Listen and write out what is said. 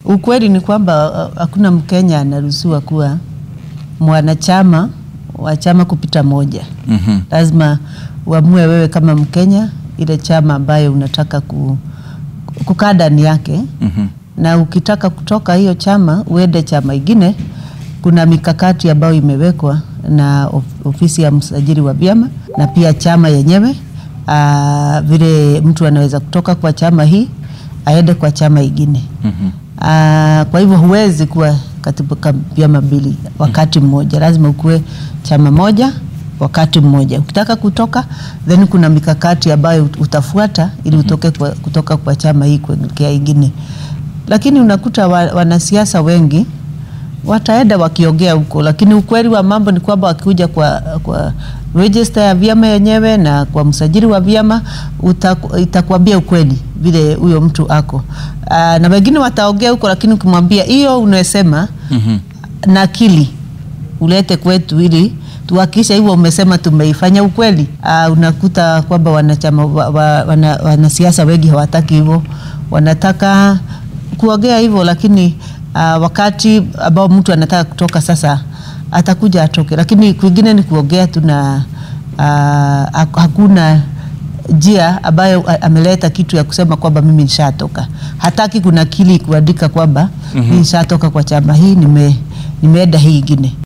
Ukweli ni kwamba uh, hakuna Mkenya anaruhusiwa kuwa mwanachama wa chama kupita moja. Mhm. Lazima uamue wewe kama Mkenya ile chama ambayo unataka ku, kukaa ndani yake Mhm. na ukitaka kutoka hiyo chama uende chama ingine, kuna mikakati ambayo imewekwa na of- ofisi ya msajili wa vyama na pia chama yenyewe aa, vile mtu anaweza kutoka kwa chama hii aende kwa chama ingine. Mhm. Aa, kwa hivyo huwezi kuwa katika vyama mbili wakati mmoja, lazima ukuwe chama moja wakati mmoja. Ukitaka kutoka, then kuna mikakati ambayo ut- utafuata ili utoke kwa, kutoka kwa chama hii kuelekea ingine, lakini unakuta wa, wanasiasa wengi wataenda wakiongea huko, lakini ukweli wa mambo ni kwamba wakikuja kwa, kwa register ya vyama yenyewe na kwa msajili wa vyama utaku- itakwambia ukweli vile huyo mtu ako. Aa, na wengine wataongea huko, lakini ukimwambia hiyo unasema Mhm. nakili ulete kwetu ili tuhakikishe hivyo umesema tumeifanya ukweli. Uh, unakuta kwamba wanachama wa, wa, wana, wanasiasa wengi hawataki hivyo, wanataka kuongea hivyo, lakini uh, wakati ambao mtu anataka kutoka sasa atakuja atoke, lakini kwingine ni kuongea tu na uh, hakuna njia ambayo a- ameleta kitu ya kusema kwamba mimi nishatoka. Hataki kuna kili kuandika kwamba mm -hmm. nishatoka kwa chama hii nime, nimeenda hii ingine.